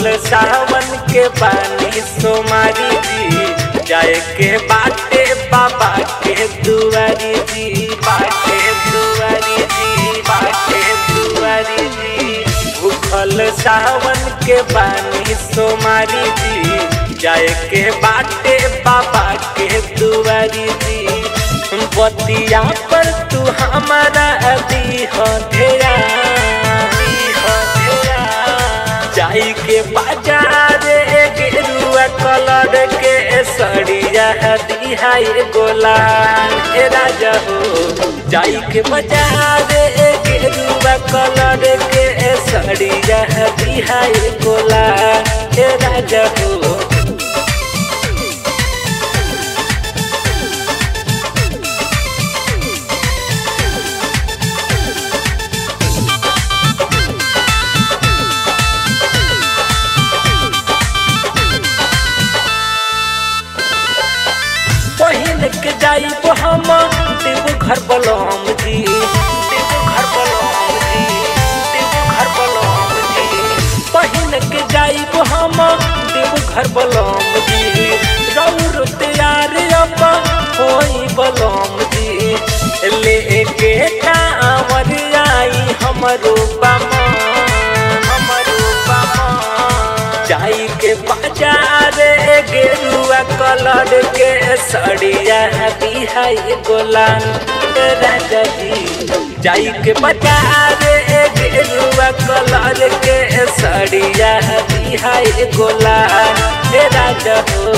सावन के पानी सोमारी जी जाए के बाटे बाबा के दुआरी जी बाटे दुआरी जी बाटे दुआरी जी भूखल सावन के पानी सोमारी जी जाए के बाटे बाबा के दुआरी जी बतिया पर तू हमारा अभी हो धेरा जाई के बाजार गेरुआ कलर के सड़िया दिहाई गोला ए राजा हो जाई के बाजार गेरुआ कलर के सड़िया दिहाई गोला ए राजा हो पहिन के जाई हम देव घर बलम जी देव घर बलम जी देव घर बलम जी पहिन के जाई हम देव घर बलम जी रौर तैयार अब होई बलम जी ले के कांवर आई हमरो बामा हमरो बामा जाई के बाजार गेरुआ कलर के सड़िया बिहाई गोलान राजा जी जाई के बाजार गेरुआ कलर के सड़िया बिहाई गोलान राजा हो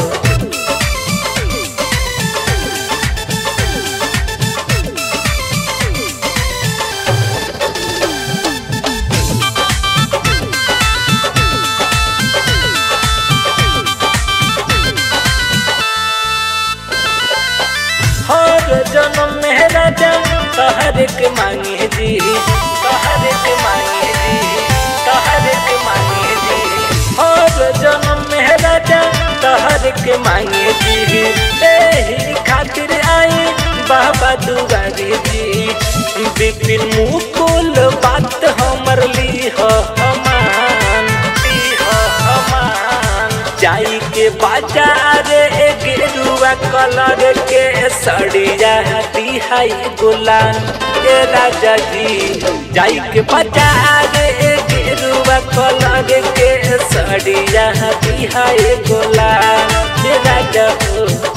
हर जन्म में राजा तहर के मांगे जी तहर के मांगे जी तहर के मांगे जी हर जन्म में राजा तहर के मांगे जी एही खातिर आई बाबा दुआरी जी विपिन मुकुल बात हमर ली हो हमान ली हो हमान जाई के बाजार गेरुआ कलर के सड़िया दिहाई गुलान ए राजा जी जाई के बाजार गेरुआ कलर के सड़िया दिहाई गुलान ए राजा हो